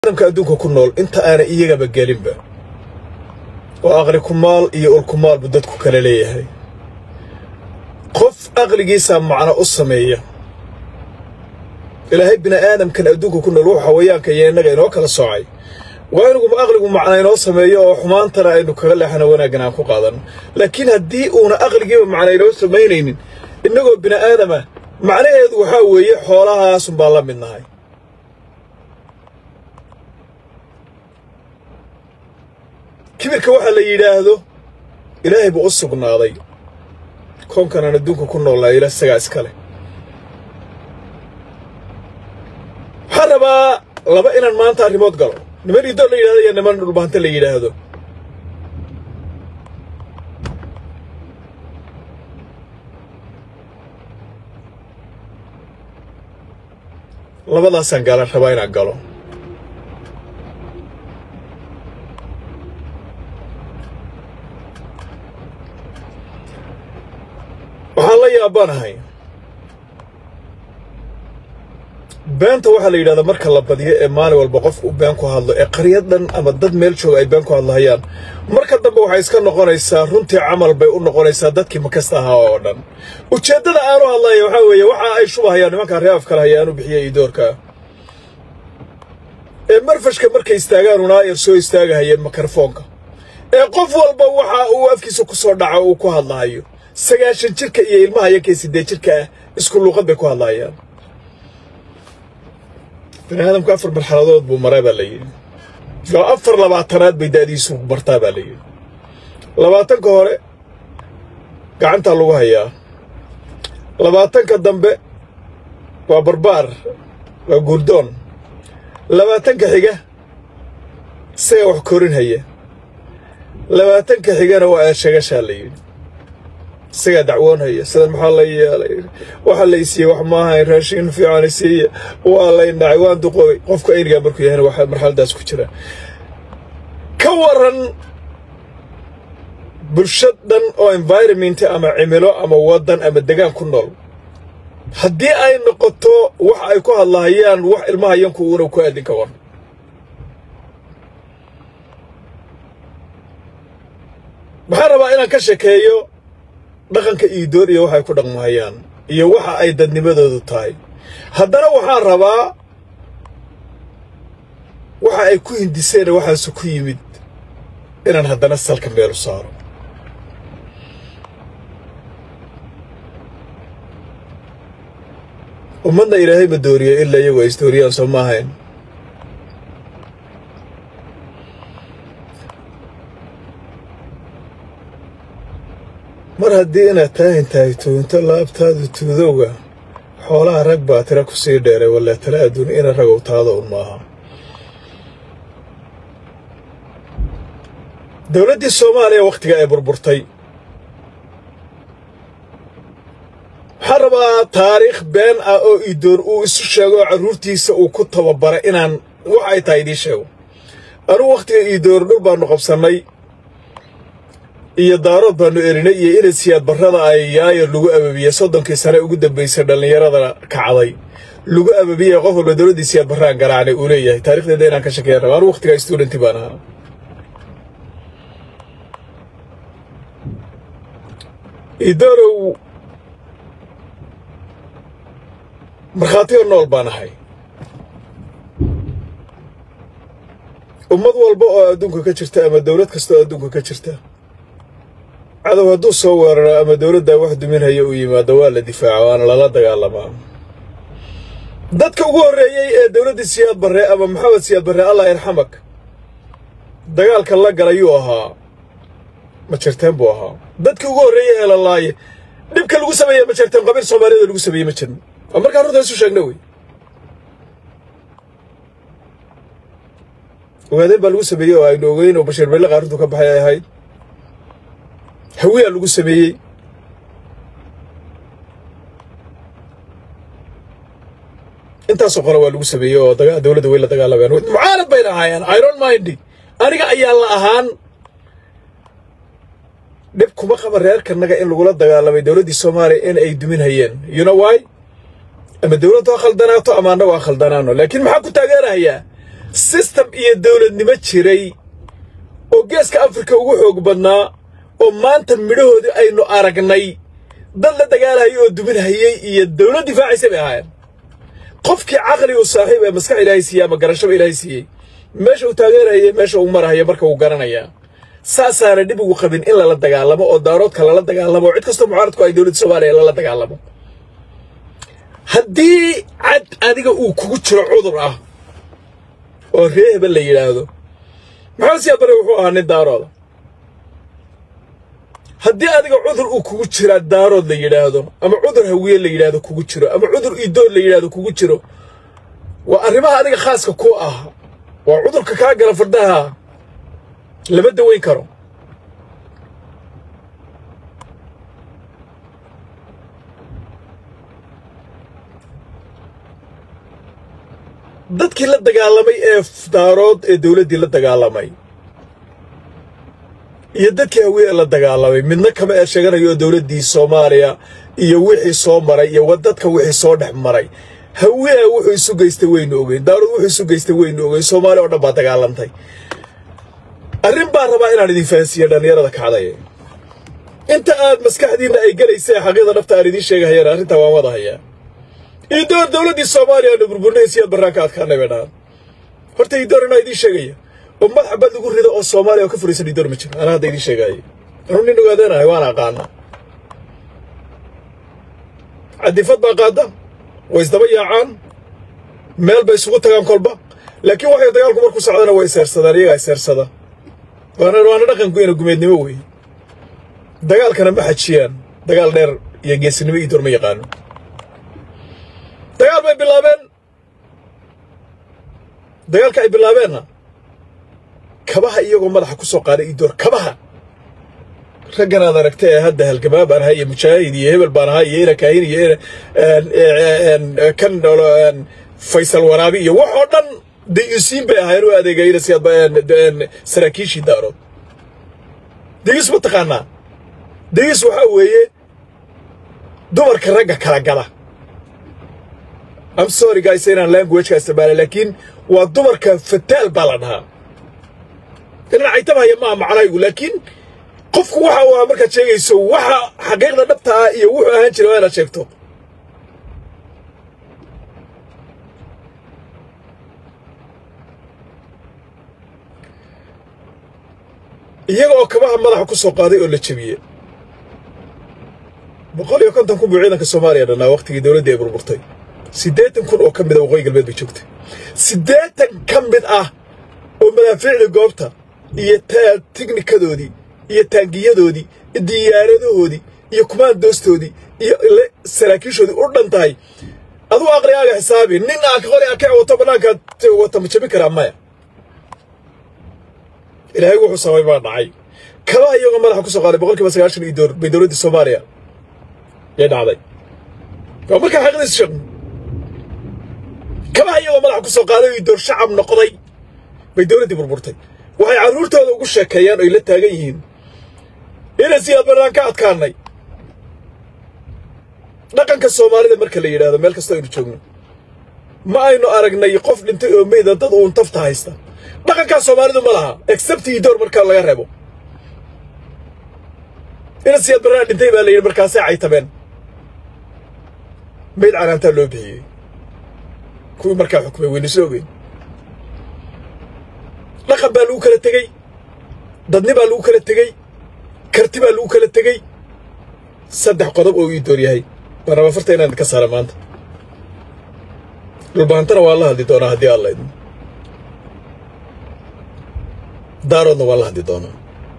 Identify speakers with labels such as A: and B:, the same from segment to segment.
A: adamka adduunka ku nool inta aana iyagaba gelinba oo aqli kumaal iyo ulkumaal buu dadku kala leeyahay qof aqligiisaa macno u sameeya ilaahay bini aadamkan adduunka ku nool wuxuu xawayaanka iyo innaga inoo kala soocay waa inugu aqligu macna inoo sameeyo oo xumaantana aynu kaga leexana wanaaggan aan ku qaadanno laakiin haddii uuna aqligiiba macna inoo samaynaynin innagoo bini aadama macnaheedu waxaa weeye xoolahaasun baan la mid nahay kibirka waxaa la yidhaahdo ilaahay buu u sugnaaday koonkanaan adduunka ku noolnaa ila isagaa iska leh waxaan rabaa laba inaan maanta arrimood galo niman idoon la yidhahdo iyo niman dhulbaante la yidhaahdo labadaasaan gaala rabaa inaan galo waxaan la yaabanahay beenta waxaa la yidhahdaa marka la badiyo ee maalin walba qof uu been ku hadlo ee qaryad dhan ama dad meel jooga ay been ku hadlahayaan marka dambe waxay iska noqonaysaa runtii camal bay u noqonaysaa dadkii makasta ahaa oo dhan ujeeddada aanu hadlaya waxaa weeye waxa ay shubahayaan nimankaa ree afkale hayaanu bixiyey idoorka ee marfashka markay istaagaan unaayar soo istaagahayeen mikrofoonka ee qof walba waxa uu afkiisa ku soo dhaco uu ku hadlahayo sagaashan jirka iyo ilmaha yakee siddeed jirka ah isku luuqad bay ku hadlaayaan bini aadamku afar marxaladood buu maraa baa la yidhi oo afar labaatanaad bay da'diisu bartaa baa la yidhi labaatanka hore gacantaa lagu hayaa labaatanka dambe waa barbaar waa guurdoon labaatanka xiga isagaa wax korin haya labaatanka xigana waa eeshegashaa la yidhi isagaa dacwoonhaya sidan maxaa la yeelay waxa la isiiyey wax maahayn raashin fiican isiiya waa lay dhacay waan duqoobay qofka aynigaa markuu yahayna waxaa marxaladaas ku jira ka waran bulshad dhan oo environment ama cimilo ama waddan ama degaan ku nool haddii ay noqoto wax ay ku hadlahayaan wax ilmaha yanku uuna ku aadin ka waran waxaan rabaa inaan ka shekeeyo dhaqanka iidoor iyo waxay ku dhaqmahayaan iyo waxa ay dadnimadoodu tahay haddana waxaan rabaa waxa ay ku hindiseena waxaasu ku yimid inaan haddana salka meelu saaro ummadna ilaahay ma dooriyo ilaa iyagu ay isdooriyaan soo ma ahayn mar haddii inaad taahin tahay tuunto laabtaadu tuudowga xoolaha rag baa tira ku sii dheeray walle tala adduun ina ragow taada un maaha dowladdii soomaaliya wakhtiga ay burburtay waxaan rabaa taariikh been ah oo idoor uu isu sheego oo carruurtiisa uu ku tababaray inaan wax ay tahay idiin sheego anugu wakhtiga iidoor dhul baannu qabsannay iyo daarood baannu elinay iyo inad siyaad barrada ay yaayar lagu ababiyey soddonkii sane ugu dambaysay dhallinyarada kacday lagu ababiyey qof walba dowladdii siyaad barraan garaacnay uu leeyahay taarikhdeeda inaan ka shakeeya raba anu wakhtigaa studenti baan ahaa idoorow markhaatiga nool baan ahay ummad walba oo adduunka ka jirta ama dowlad kasta oo adduunka ka jirta cadow hadduu soo weeraro ama dowladdaa wax duminhaya uu yimaado waa la difaaca waana lala dagaalamaa dadka ugu horreeyey ee dowladdii siyaad barre ama maxamed siyaad barre allah yarxamak dagaalka la galayuu ahaa ma jirteen buu ahaa dadkii ugu horreeyey ee la laaye dhibka lagu sameeye ma jirteen qabiil soomaaliyada lagu sameeyey ma jirin waa markaan runta isu sheegna wey ogaadeen baa lagu sameeyey oo aynu ogeyn oo bashiir belle qaaruntu ka baxay ay ahayd hawiyaa lagu sameeyey intaasoo qole waa lagu sameeyey oo dowladda way la dagaalamayaan mucaarad bayna ahaayeen iron mindy aniga ayaa la ahaan dhib kuma qaba reerkanaga in lagula dagaalamay dowladdii soomaaliya in ay dumin hayeen you know why ama dowladdu ha khaldanaato ama annagu ha khaldanaano laakiin maxaa ku taageerahayaa sistem iyo dowladnimo jiray oo geeska afrika ugu xoog badnaa oo maanta midhahoodii aynu aragnay dad la dagaalahayay oo duminhayey iyo dowlad difaacaysa bay ahaayeen qofkii caqli u saaxiib ee maskax ilaahay siiyey ama garashaba ilaahay siiyey meesha uu taageeraya meesha uu marahaya marka uu garanayaa saasaana dhib ugu qabin in lala dagaalamo oo daaroodka lala dagaalamo oo cid kastoo mucaaradku ay dowladda soomaaliya lala dagaalamo haddii cad adiga uu kugu jiro cudur ah oo ree hebel la yidhaahdo maxamed siyaad bare wuxuu ahaa nin daarooda haddii adiga cudur uu kugu jiraa daarood la yidhaahdo ama cudur hawiye la yidhaahdo kugu jiro ama cudur idood la yidhaahdo kugu jiro waa arrimaha adiga khaaska ku ah waa cudurka kaa gala fardaha lama daweyn karo dadkii la dagaalamay ee daarood ee dowladdii la dagaalamay iyo dadkii hawiye la dagaalamay midna kama ee sheeganayo dowladdii soomaaliya iyo wixii soo maray iyo dadka wixii soo dhex maray hawiye wuxuu isu geystay weynu ogeyn daarood wuxuu isu geystay weynu ogeyn soomaaliya oo dhan baa dagaalantay arrin baan rabaa inaan idin fahansiiyo dhallinyarada kacdaya inta aad maskaxdiinna ay gelaysa xaqiiqda nafta aan idiin sheegahayana arrintaa waan wadahayaa iidoor dowladdii soomaaliya aanu burburnaysiyad barraanka adkaanay bay dhahaan horta iidoor inaa idiin sheegaya oo madaxa bad lagu rido oo soomaaliya oo ka furaysan iidoor ma jiro anaa hadda idiin sheegaayo anuu nin ogaadeenahay waan aqaana cadifad baa qaada way isdaba yaacaan meel bay isugu tagaan kolba laakiin waxay dagaalku markuu socdana way seersadaan iyagaa seersada waana waana dhaqanku ina gumeednimo wey dagaalkana ma xajiyaan dagaal dheer iyo geesinimo iidoor ma yaqaano dagaal bay bilaabeen dagaalka ay bilaabeenna kabaha iyagoo madaxa ku soo qaaday iidoor kabaha raggan aad aragta ee hadda halgamaa baan ahay iyo mujaahid iyo hebel baan ahay iyo ina kaahin iyo kan faysal waraabi iyo wax oo dhan dayuusiin bay ahaayeen u adeegayna si saraakiishii daarood dayuus ma taqaanaa dayuus waxaa weeye dumarka ragga kala gala am sorry guys inaan languageka isticmaala laakiin waa dumarka fataal baa la dhahaa inaan caytabahaya maaha macnaygu laakiin qofku waxa uu ahaa markaad sheegayso waxa xaqiiqda dhabta ah iyo wuxuu ahaan jiray waa inaad sheegto iyaga oo kabaha madaxa ku soo qaaday oo la jebiyey boqol iyo konton kun buu ciidanka soomaaliya dhannaa wakhtigii dowladdii ay burburtay siddeetan kun oo ka mid a waqooyi galbeed bay joogtay siddeetan ka mid ah oo madaafiicda goobta iyo tignikadoodii iyo taangiyadoodii iyo diyaaradahoodii iyo kumaandoostoodii iyo saraakiishoodii u dhan tahay aduu aqrigaaga xisaabi nin aa qori aka wato bannaankaad wata ma jabin karaa maya ilaahay wuxuu sabay baa dhacay kabaha iyagoo madaxa ku soo qaaday boqol kiiba sagaashan iyo door bay dowladdii soomaaliya yay dhacday waa markaa xaqidiis sheegno kabaha iyagoo madaxa ku soo qaaday iyo door shacab noqday bay dowladdii burburtay waxay carruurtooda ugu sheekeeyaan oy la taagan yihiin inay siyaad barnaan ka adkaanay dhaqanka soomaalida marka la yidhaahdo meel kastoo aynu joogno ma aynu aragnay qof dhintay oo meyda dad uun tafta haysta dhaqankaa soomaalidu ma laha except idoor markaa laga reebo ina siyaad barnaan dhintay baa la yidhi markaasay caytabeen mayd canaantaa loo bixiyey kuwii markaa xukumay waynu soo ogeyn dhaqan baa lagu kala tegey dadni baa lagu kala tegey karti baa lagu kala tegey saddex qodob oo ii door yahay baan raba farta inaan ka saara maanta dhulbahantana waan la hadli doonaa haddii alla idmo daaroodna waan la hadli doonaa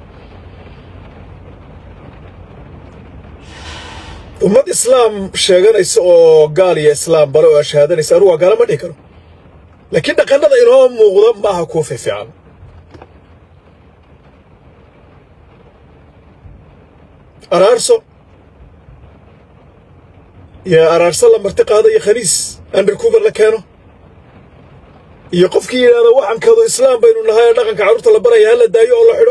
A: ummad islaam sheeganaysa oo gaal iyo islaam bale oo ashahaadanaysa anugu waa gaala ma dhihi karo laakiin dhaqannada inoo muuqda maaha kuwa fiifiican araarso iyo araarso la marti qaado iyo khaniis undercuber la keeno iyo qofkii yidhaahdo waxankadu islaam baynu nahay ee dhaqanka carruurta la baraya hala daayo oo la xidho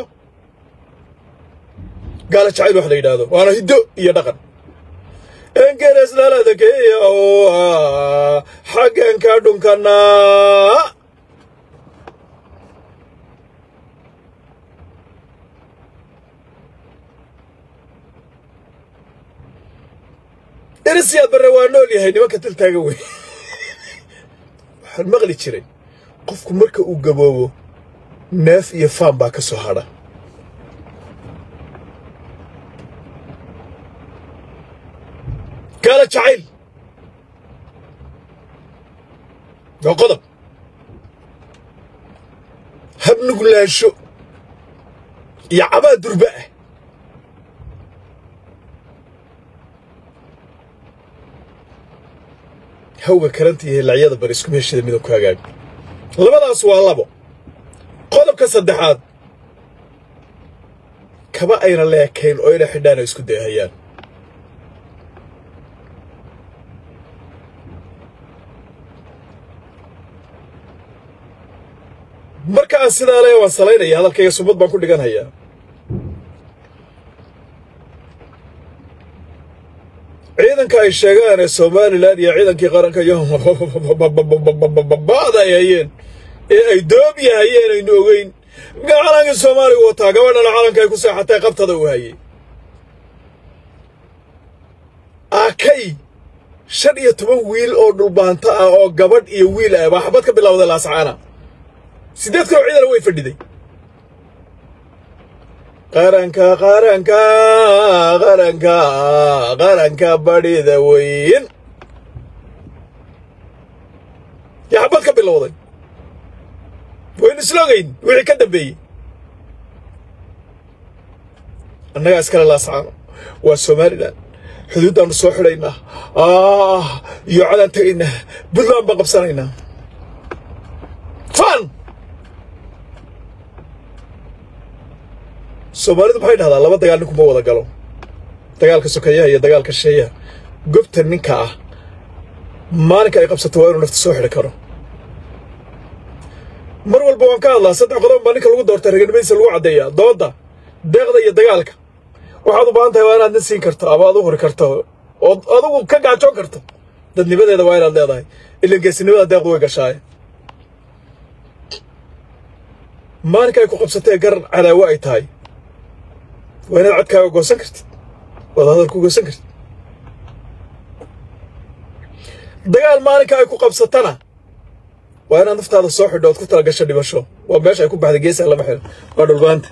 A: gaala jacayl wax la yidhaahdo waana hiddo iyo dhaqan engeres laladakeeya oo ah xaggan ka dhunkanaa erisiyaad barre waa nool yahay nimanka dil taagan wey waxaan maqli jiray qofku marka uu gaboobo neef iyo faan baa ka soo hadha gaala jacayl waa qodob habnuglaansho iyo cabaa durba ah hawga karanta iyo hilacyada bari isku meeshada midabku hagaag labadaas waa labo qodobka saddexaad kaba ayna leekayn oo ina xidhaan oo isku deehayaan marka aan sidaa le waan salaynaya hadalkayga sumad baan ku dhiganhayaa ciidanka ay sheegaan ee somalilan iyo ciidankii qaranka iyo ba'da ay hayeen ee ay doobiya hayeen aynu ogeyn calankii soomaaliga wataa gabadhana calanka ay ku seexatay qabtada uu hayay akay shan iyo toban wiil oo dhulbaanto ah oo gabadh iyo wiil ah baa xabad ka bilowday laascaana siddeed kaloo ciidana way fadhiday qaranka qaranka qaranka qaranka badhida weyn yaa xabad ka bilowday waynu islogayn wixii ka dambeeyey annagaa iskale laascaano waa somalilan xuduuddaannu soo xidhaynaa iyo codaan tegaynaa puntland baan qabsanaynaa fan soomaalidu maxay dhahdaa laba dagaal ninkuma wada galo dagaalka sokeeyaha iyo dagaalka sheeyaha gobta ninka ah maalinka ay qabsato waa inuu nafta soo xidhi karo mar walba waan ka hadlaa saddex qodob baa ninka lagu doortay raganimadiisa lagu caddeeyaa doodda deeqda iyo dagaalka waxaad u baahan tahay waa inaad nin siin karto ama aad u huri karto ood adugu ka gaajoon karto dadnimadeeda waa inaad leedahay ilan geesinimada deeqdu way gashaaye maalinka ay ku qabsatee garan cadaawo ay tahay waa inaad codkaaga goosan kartid waad hadal ku goosan kartid dagaal maalinka ay ku qabsatana waa inaad naftaada soo xidho ood ku tala gasho dhibasho waa meesha ay ku baxday geesaa lama xidho waa dhulbaanta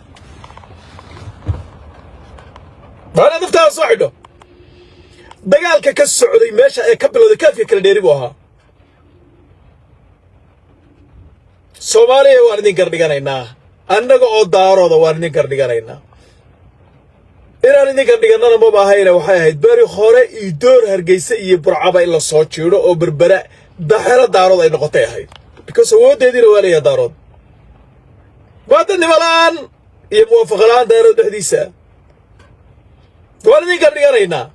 A: waa inaad naftaada soo xidho dagaalka ka socday meesha ee ka bilowday kaafka kala dheeri buu ahaa soomaaliya waan idin gardhiganaynaa annaga oo daarooda waan idin gardhiganaynaa inaan idin gardhigannana maba ahayna waxay ahayd beri hore iyo door hargeysa iyo burcaba in la soo jiidho oo berbera daxero daarood ay noqotay ahayd because awooddeediina waa leeyaha daarood waa dadnimo la'aan iyo muwaafaqa la'aan daarood dhexdiisa waan idin gardhiganaynaa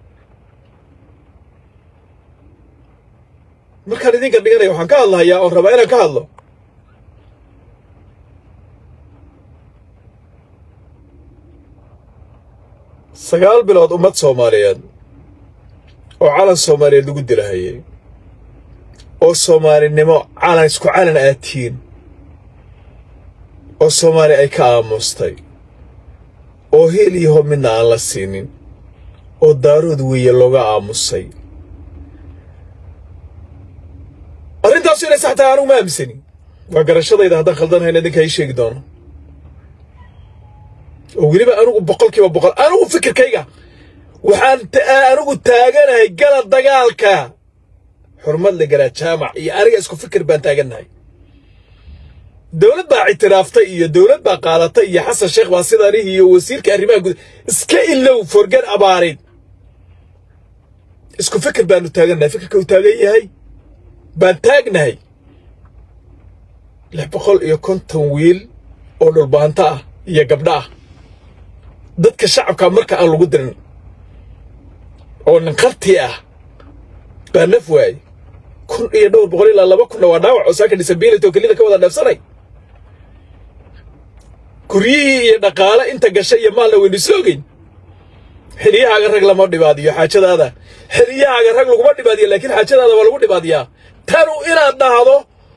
A: markaan idin gardhiganaya waxaan ka hadlahayaa oon rabaa inaan ka hadlo sagaal bilood ummad soomaaliyeed oo calan soomaaliyeed lagu dilahayay oo soomaalinimo calan isku calan aad tihiin oo soomaali ay ka aamustay oo heel iyo hob midna aan la siinin oo daarood weeye looga aamusay arrintaasu inay sax tahay anugu ma aaminsani waa garashadayda haddaan khaldanhayna idinka ii sheegi doono oo weliba anugu boqol kiiba boqol anugu fikirkayga waxaan anigu taaganahay gala dagaalka xurmad la galaa jaamac iyo aniga isku fikir baan taagannahay dowlad baa ictiraaftay iyo dowlad baa qaadatay iyo xasan sheekh baa sidaanihi iyo wasiirka arrimaha guud iska ilow forgan abaarid isku fikir baanu taagannahay fikirka uu taagan yahay baan taagnahay lix boqol iyo konton wiil oo dhulbaanto ah iyo gabdho ah dadka shacabka marka aan lagu dirin oo ninqartii ah baa naf waayey kun iyo dhowr boqol ilaa laba kunna waa dhaawac oo saaka disability oo kelida ka wada dheefsanay guryihii iyo dhaqaale inta gashay iyo maalna waynu isla ogeyn xiliyahaaga rag lama dhibaadiyo xaajadaada xiliyahaaga rag laguma dhibaadiyo laakiin xaajadaada waa lagu dhibaadiyaa tanu inaad dhahdo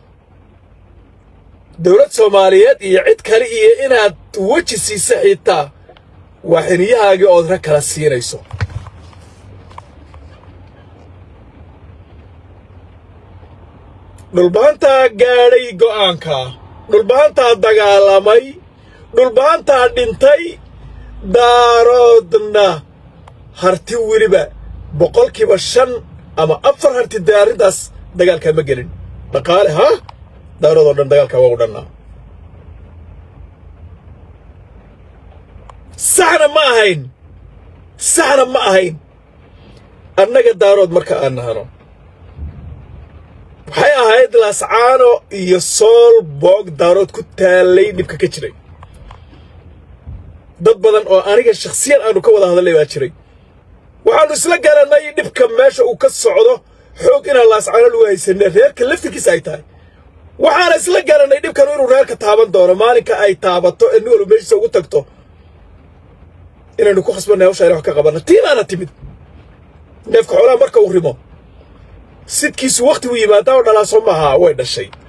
A: dowlad soomaaliyeed iyo cid kale iyo inaad weji siisa xitaa waa xiniyahaagii ood rag kala siinayso dhulbahantaa gaadhay go'aankaa dhulbahantaa dagaalamay dhulbahantaa dhintay daaroodna harti weliba boqolkiiba shan ama afar harti dee arrintaas dagaalkaa ma gelin dhaqaale ha daaroodoo dhan dagaalkaa waa u dhannaa saxna ma ahayn saxna ma ahayn annaga daarood marka aan nahano waxay ahayd laascaano iyo sool boog daarood ku taallay dhibka ka jiray dad badan oo aniga shakhsiyan aanu ka wada hadallay baa jiray waxaannu isla garannay dhibka meesha uu ka socdo xoog inaan laascaano lagu haysanay reerka laftirkiisa ay tahay waxaana isla garannay dhibkanu inuu reerka taaban doono maalinka ay taabato ee nin walba meeshiisa ugu tagto inaynu ku khasbanay hawsha ina wax ka qabanno tiinaana timid neefka xoolaha marka uu rimo sidkiisu wakhtigu yimaadaa oo dhalaaso maaha way dhashay